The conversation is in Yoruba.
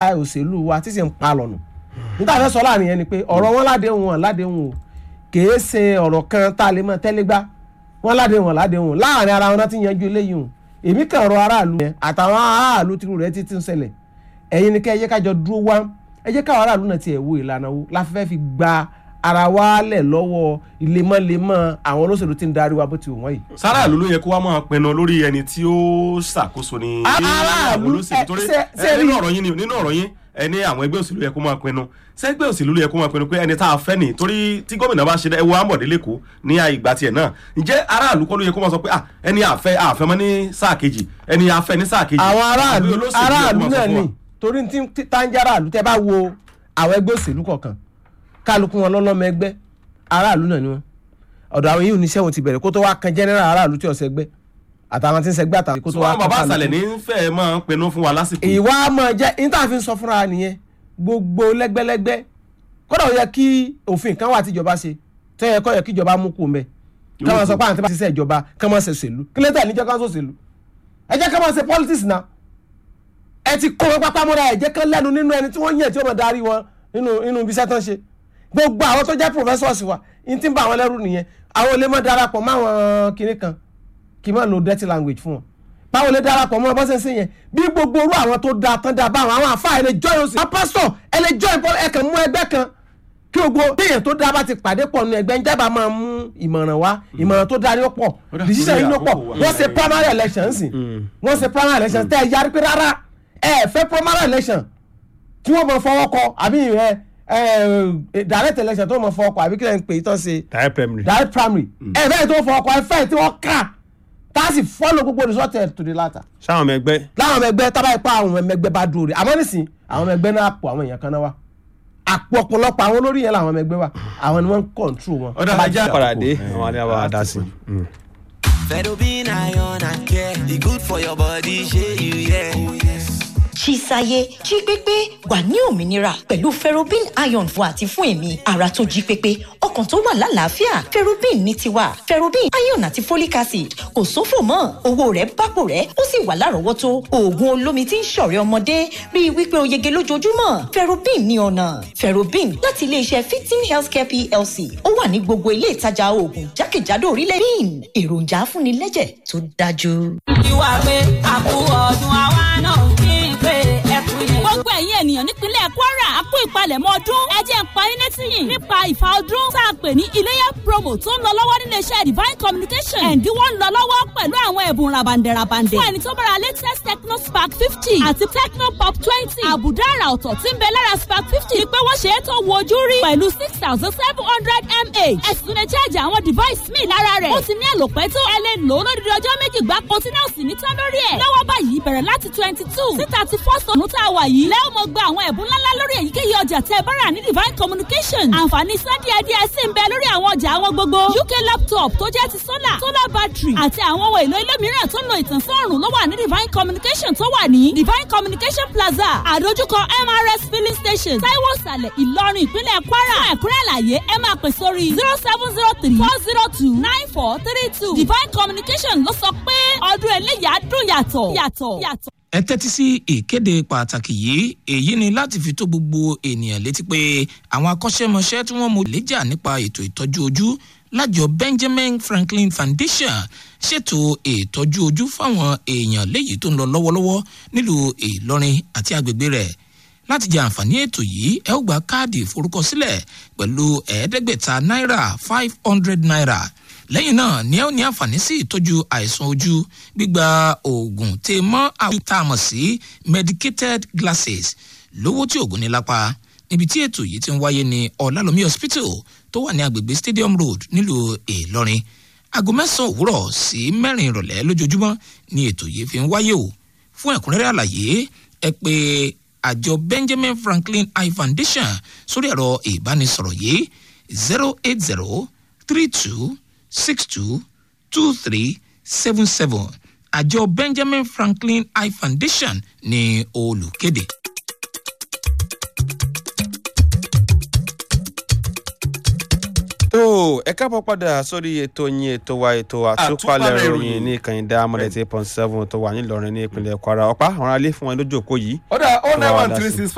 ẹ̀ka òṣèlú wa tí sì ń pa lọ́nà níta fẹ́ sọ láàrin yẹn ni pé ọ̀rọ̀ wọn ládéhùn wọn ládéhùn o kìí ṣe ọ̀rọ̀ kan tá a lè mọ tẹ́lẹ́gbá wọn ládéhùn wọn ládéhùn láàrin ara wọn náà ti yanjú eléyìí o èmi kàn rọ aráàlú yẹn àtàwọn aráàlú tìrú rẹ ti ti ń ṣẹlẹ̀ ẹ̀yin ni kẹ́ ẹ jẹ́ kájọ dúró wá ẹ jẹ́ káwọn aráàlú náà tiẹ̀ wo ìlànà wo la fẹ́ fi gba ara wa lẹ̀ lọ́wọ́ lemọ́lemọ́ àwọn olóṣèlú tí ń darí wa bó ti wù wọ́n yìí. sáràlú ló yẹ kó wá máa pinnu lórí ẹni tí ó ṣàkóso ní Aráàlú, olóṣèlú ẹ, torí ṣe- ẹ, ṣe nínú rí- ọ̀rọ̀ yín ni nínú ọ̀rọ̀ yín ẹ ní àwọn ẹgbẹ́ òṣèlú yẹ kó máa pinnu sẹ́gbẹ́ òṣèlú ló yẹ kó máa pinnu pé ẹni tá a fẹ́ nì torí tí gómìnà bá ṣe dá ẹwọ Ambode lẹ́kọ̀ọ́ ní ìgbà tiẹ̀ náà ǹjẹ́ aráàlú kọ́ ló yẹ kó máa sọ pé ah ẹni àfẹ́ àfẹ́ mọ́ ní sáà kejì ẹni àfẹ́ ní sáà kejì àwọn Àbí aráàlú olóṣèlú yẹ kó aráàlú máa sọ náà fún wa? ni torí tí tí táǹjà aráàlú tẹ bá wo àwọn ẹgbẹ́ òṣèlú kọ̀ọ̀kan kálukú wọn lọ́lọ́mọ ẹgbẹ́ aráàlú náà ni wọn ọ̀dọ̀ àwọn yìí oníṣẹ́ wọn ti bẹ̀rẹ̀ kó tó wá kan general aráàlú tí ọ̀sẹ̀ gbẹ́ àtàwọn tí ń sẹgbẹ́ àtàwọn kó tó wá ṣùgbọ́n bàbá kan àṣàlẹ̀ kálukú. ní fẹ́ máa ń pinnu fún wa lásìkò yìí. ìwà máa jẹ́ interview sọ fúnra nìyẹn gbogbo lẹ́gbẹ́lẹ́gbẹ́ kódà ó yẹ kí òfin kan wà tíjọba ṣe tó yẹ kó yẹ kíjọba mú kú mẹ́ ká máa sọ pé àwọn tí wọ́n ti ṣe ìjọba ká máa ṣe òṣèlú kí lẹ́tà níjẹ́ ká ń ṣòṣèlú ẹ jẹ́ ká máa ṣe politics náà ẹ ti kó wọn pápá mọ́ra ẹ jẹ́ kán lẹ́nu nínú ẹni tí wọ́n yàn tí wọ́n máa darí wọn nínú nínú ibi iṣẹ́ tán ṣe gbogbo àwọn tó jẹ́ professors wa n ti ń bá àwọn lẹ́rù nìyẹn àwọn olè máa darapọ̀ mọ́ àwọn kinní kan kì í máa lo dirty language fún wọn báwo lè darapọ̀ mọ́ bọ́sẹ̀ sí yẹn bí gbogbo orú àwọn tó da tán da báwọn àwọn àfa ẹ lè join oṣù àwọn pásítọ̀ ẹ lè join pọ́ ẹ kàn mú ẹgbẹ́ kan kí gbogbo téèyàn tó da bá ti pàdé pọ̀ nínú ẹgbẹ́ ń jábà máa mú ìmọ̀ràn wá ìmọ̀ràn tó da ni ó pọ̀ Ó dà, decision lórí yìí ló pọ̀ àkókò wa. wọ́n ṣe primary election sí wọ́n ṣe primary election tẹ́ ẹ yarí pé rárá ẹ fẹ́ primary election tí wọ́n mọ fọwọ́ kọ àbí ẹ ẹ direct election tó mọ fọwọ́ kọ àbí kí lẹ́yìn pé ìtàn ṣe direct primary. direct primary ẹ fẹ́ tó fọwọ́ kọ ẹ fẹ́ tí wọ́n kà tá a sì follow gbogbo result ẹ̀ to the latter sáwọn ọmọ ẹgbẹ́ láwọn ọmọ ẹgbẹ́ tábà ipá àwọn ọmọ ẹgbẹ́ bá dúró rẹ̀ àmọ́ nísìn àwọn ọmọ ẹgbẹ́ náà àpò àwọn èèyàn kan náà wá àpò ọ̀pọ̀lọpọ̀ àwọn olórí yẹn làwọn ọmọ ẹgbẹ́ wà àwọn ni wọ́n ń control wọn. Ọ̀dà, Tábà ajá- jí- padà dé àwọn alẹ́ wa dá sí. Fedobin iron and care. The good for your body, shey you yeah. Oh, yes. Chisaye jí pépé wà ní òmìnira pẹ̀lú ferrobin iron fún àti fún èmi ara tó jí pépé ọkàn tó wà lálàáfíà ferrobin ní tiwa ferrobin iron àti folic acid kò sófò mọ́ owó rẹ̀ bápò rẹ̀ ó sì wà lárọ̀ọ́wọ́tó oògùn olómi tí ń ṣọ̀rẹ́ ọmọdé rí i wípé o yege lójoojúmọ́ ferrobin ní ọ̀nà ferrobin láti iléeṣẹ́ fifteen healthcare plc ó wà ní gbogbo ilé ìtajà oògùn jákèjádò orílẹ̀ bin èròjà afúnilẹ́jẹ̀ tó dájú. ìwà pé àkú ọdún àwa náà kí n pé ẹkú yẹn. gbogbo ẹ̀yin ènìyàn nípínlẹ̀ kwara a kú ìpalẹ̀mọ́ ọdún ẹ jẹ́ n pa yín létí yìí nípa ìfà ọdún tá a pè ní iléyà promo tó ń lọ lọ́wọ́ nílé iṣẹ́ divine communication ẹ̀ǹdínwó ń lọ lọ́wọ́ pẹ̀lú àwọn ẹ̀bùn rabandẹ̀rabandẹ̀ fún ẹni tó bára latest techno spark fifty àti techno pop twenty àbùdá àrà ọ̀tọ̀ tí ń bẹ lára spark fifty ni pé wọ́n ṣe é tó wo ojú rí pẹ̀lú six thousand seven hundred mah ẹ̀sùn lè charge àwọn device míì lára rẹ̀ ó ti ní àlòpẹ́ tó ẹ lè lò ó lódìdí ọjọ́ méjì gbáko tí náà sì ní tán lórí ẹ̀ lọ́wọ́ báyìí bẹ̀rẹ̀ láti twenty two sí thirty first ọdún tá a wà yìí lẹ́wọ̀n mọ̀ gba àwọn ẹ̀bùn ńláńlá lórí èyíkéyìí ọjà tẹ́ ẹ bá rà ní divine communication àǹfààní san díẹ̀ díẹ̀ sì ń bẹ lórí àwọn ọjà àwọn gbogbo uk laptop tó jẹ́ ti solar solar battery àti àwọn ohun èlò ilé mìíràn tó ń lo ìtànsán ọ̀rùn ló wà ní divine communication tó wà ní divine communication plaza àdójúkọ mrs filling station taiwo ìsàlẹ̀ ìlọrin ìpínlẹ̀ kwara fún ẹ̀kúnrẹ́ àlàyé ẹ máa pè sórí zero seven zero three four zero two nine four three two divine communication ló sọ pé ọdún eléyàá dùn yàtọ̀ yàtọ̀ yàtọ̀. ẹ tẹ́tí sí ìkéde pàtàkì yìí èyí ni láti fi tó gbogbo ènìyàn létí pé àwọn akọ́ṣẹ́mọṣẹ́ tí wọ́n mọ léjà nípa ètò ìtọ́jú ojú lájọ benjamin franklin foundation ṣètò ìtọ́jú ojú fáwọn èèyàn léyìí tó ń lọ lọ́wọ́lọ́wọ́ nílùú ìlọrin àti agbègbè rẹ̀ láti jẹ àǹfààní ètò yìí ẹ ó gba káàdì ìforúkọsílẹ̀ pẹ̀lú ẹ̀ẹ́dẹ́gbẹ̀ta náírà five hundred naira lẹ́yìn náà ni ẹ ó ní àǹfààní sí ìtọ́jú àìsàn ojú gbígba oògùn tè mọ́ àwọn tá a mọ̀ sí medicated glasses lówó tí oògùn ní lápá níbi tí ètò yìí ti ń wáyé ní ọ̀làlómi hospital tó wà ní agbègbè stadium road nílùú ìlọrin aago mẹ́sàn-án òwúrọ̀ sí mẹ́rin ìrọ̀lẹ́ lójoojúmọ́ ni ètò yìí fi ń wáyé o fún ẹ̀kúnrẹ́rẹ́ àlàyé ẹ pé àjọ benjamin franklin eye foundation sórí ẹ̀rọ ìbánisọ̀rọ̀ yìí zero eight zero three two six two two three seven seven àjọ benjamin franklin eye foundation ní olùkéde. tó ẹ káàbọ̀ padà sórí ètò yín ètò wa ètò àtúpalẹ̀ Àtúpalẹ̀ ìròyìn ìròyìn. ní ìkànnì diamond eight point seven tó wà nílọrin ní ìpínlẹ̀ kwara ọ̀pá àwọn aráalé fún wọn lójú òpó yìí. ọ̀dà oh nine Wà á one dá three sí. six